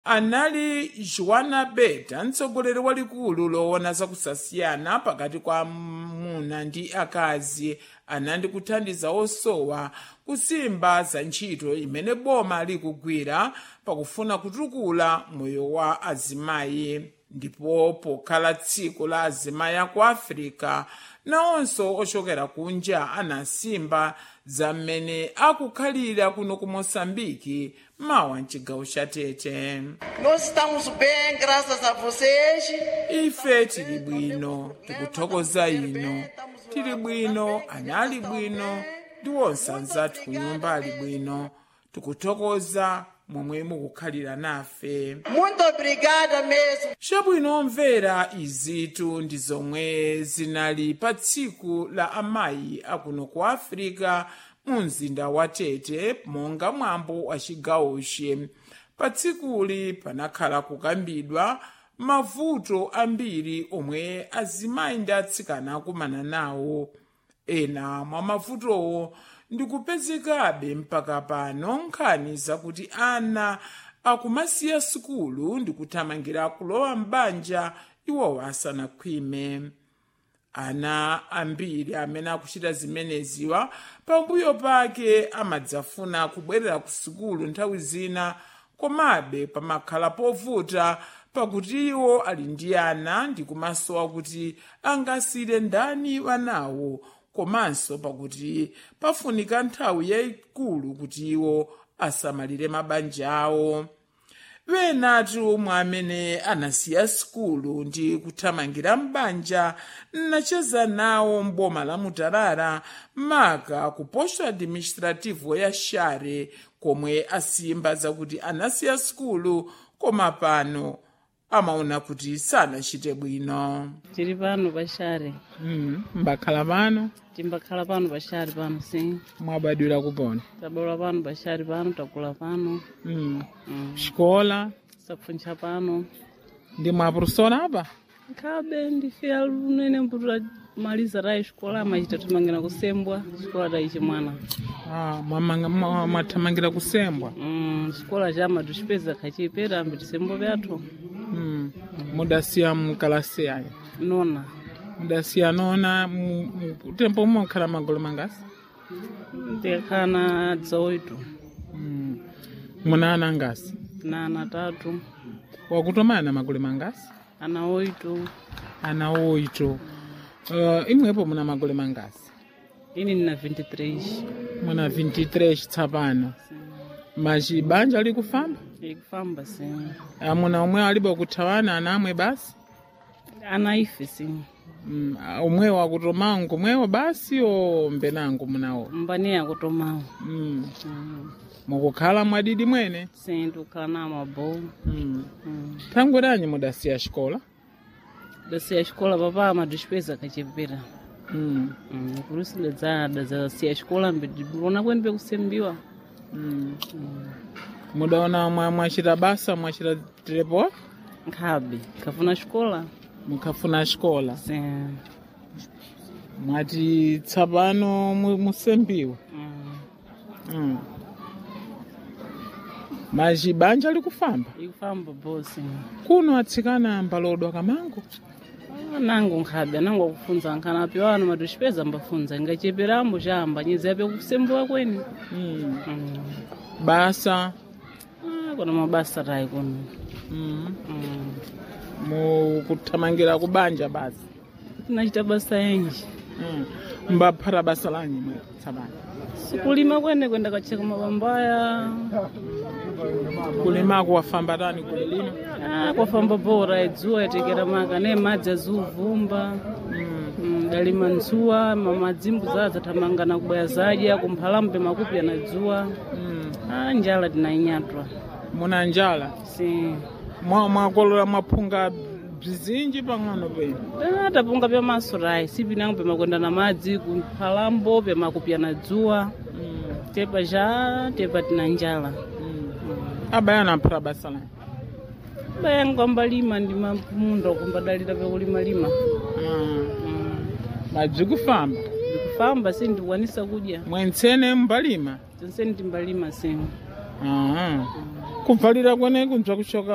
anali joana beta mtsogoleri walikulu loona zakusasiyana pakati kwa amuna ndi akazi anandi kuthandiza osowa kusimba za ntchito imene boma likugwira pakufuna kutukula moyo wa azimayi ndipo pokhala tsiku la azimayi aku afirika nawonso ochokera kunja anasimba za mmene akukhalira kuno ku moçambike mawa mchigawo cha tete Nós estamos bem, graças a vocês. ife tili bwino tikuthokoza ino tili bwino ana ali bwino ndi wonse anzathu ku nyumba ali bwino tikuthokoza momwe mukukhalira nafe Muito obrigada mesmo. chabwino omvera izitu ndi zomwe zinali pa tsiku la amayi akuno ku afirika mu mzinda wa tete monga mwambo wa chigawochi pa tsikuli panakhala kukambidwa mavuto ambiri omwe azimayi ndi atsikana akumana nawo ena mwa mavutowo ndikupezekabe mpaka pano nkhani zakuti ana akumasiya sukulu ndikuthamangira kulowa m'banja iwowo asanakhwime ana ambiri amene akuchita zimeneziwa pambuyo pake amadzafuna kubwerera ku sukulu nthawi zina komabe pamakhala povuta pakuti iwo ali ndi ana ndi kumasowa kuti angasire ndani wanawo komanso pakuti pafunika nthawi yayikulu kuti iwo asamalire mabanja awo wenatu mwa amene anasiya sukulu ndi kuthamangira m'banja nacheza nawo mboma la mutarara maka ku posto administrativo ya share komwe asimba zakuti anasiya sukulu koma pano amaona kuti sanachite bwino tiri pano paxari mm, mbakhala pano timbakhala pano paxari pano sim mwabadwira kupona tabwera pano paxari pano takula pano mm. mm. xikola sapfuncha pano ndi mwaprofesora apa nkhabe ndifiya lunene mputura maliza tayi xikola amachita thamangira kusembwa xikola tayi chimwana ah, mwamanga- mwa- mwathamangira kusembwa mm. xikola chama tuxipeza khachipera ambi tisembo pyathu mm. mudasiya mkalasi yayo nona mudasiya nona mu- mu- tempo umwe mukhala magolo mangasi ndikakhala dza oito mm. muna ana ngasi na ana tatu wakutomana na magolo mangasi ana oito ana oito uh, imwepo muna magolo mangasi ini nina 23 muna 23 tsapano machi banja likufamba ikufamba sim amuna omwe alibe kuthawana ana amwe basi ana ife sim mm. omwewo akutomawo nkomwewo basi o mbenango munawo mbani akutomawo mm. mm. mukukhala mwadidi mwene sim tikukhala na mabowu mm. mm. thangwe lanyi mudasiya xikola dasiya xikola papa amadixipeza kachepera mm. mm. por isso ndadzada zasiya xikola mbona kwene pekusembiwa mm. mudaona mwa- mwachita basa mwachita terepo nkhabe khafuna xikola mukhafuna xikola sim mwati tsapano mu- musembiwa mm. mm. machi banja likufamba ikufamba bosi kuno atsikana mbalodwa kamango Ah, nango nkhabe anango akufunza nkhana piwana madixipeza ambafunza ingacheperambo chamba nyezi yape kusembiwa kwene mm. mm. basa ah, kuna mabasa tayi kuno mm. mm. mukuthamangira kubanja basi tinachita basa enji mm. mbaphata basa lanyi mwe tsapano sikulima kwene kwenda kacheka mabambaya kulimako wafamba tani kulilima ah, kwafamba bora idzuwa yatekera maka ne madzi azuvumba mm. mm, dalima nzuwa mamadzimbu zaza thamangana kubwaya zadya kumphalambe makupi anadzuwa mm. ah, njala tinainyatwa muna njala si Mwa- mwakolola mwaphunga bzizinji pang'ono penu ah, tapunga pyamaso tayi sipinango pemakwenda na madzi kumphalambo pemakupi anadzuwa mm. tepa ja tepa tina njala mm. abayana aphata basa lanyi bayangu ambalima ndi mamunda kumbadalira pekulimalima mm. mm. madzikufamba ndikufamba si ndikwanisa kudya mwentsene mbalima tonse ndimbalima sinu Aha. kubvalira kweneku nzvakushoka